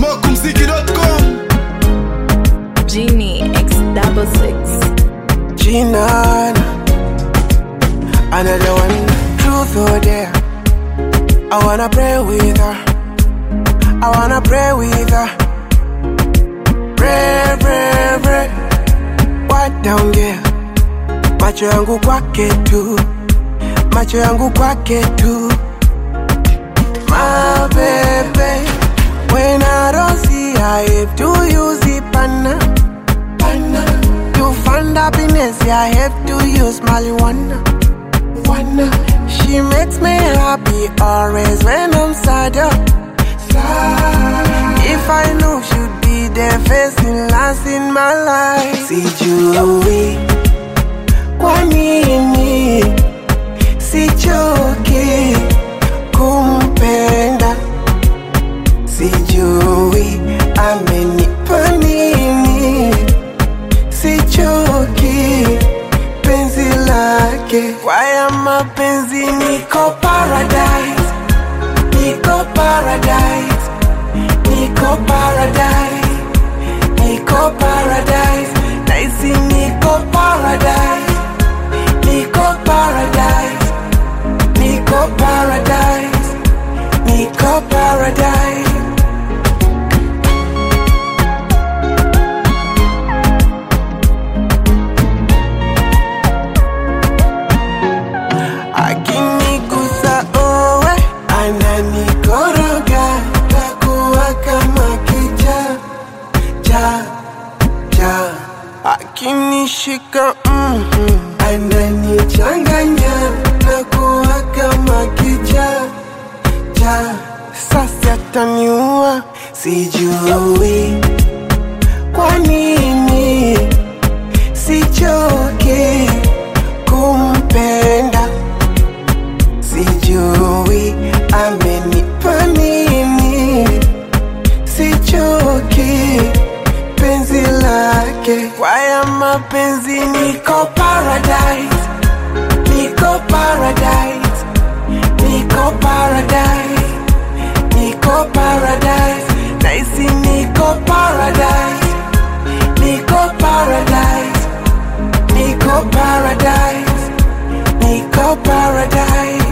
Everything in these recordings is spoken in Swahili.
kumziki.com Genie X double six. Gina, another one, truth or dare. I wanna pray with her. I wanna pray with her. Pray, pray, pray. What down there? Macho yangu kwake tu, macho yangu kwake tu. My baby, when I don't see her, if to use it, pana, pana. To find happiness, yeah, I have to use marijuana. Wanna. She makes me happy always when I'm sad. oh. Sad. If I knew she'd be there facing last in my life. Sijui kwa nini sichoki kumpenda, sijui amenipa nini sichoki penzi lake kwaya mapenzi niko paradise niko paradise niko paradise niko paradise naisi niko paradise niko paradise niko paradise niko paradise akinigusa owe ananikoroga takuwa kama kicha cha cha akinishika mm ananichanganya takuwa kama kicha cha sasa taniua sijui kwa nini sichoki kumpenda sijui amenipa nini sichoki penzi lake kwaya mapenzi niko paradise niko paradise niko paradise niko paradise naisi niko paradise niko paradise niko paradise niko paradise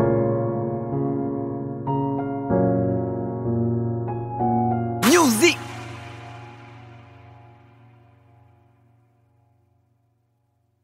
music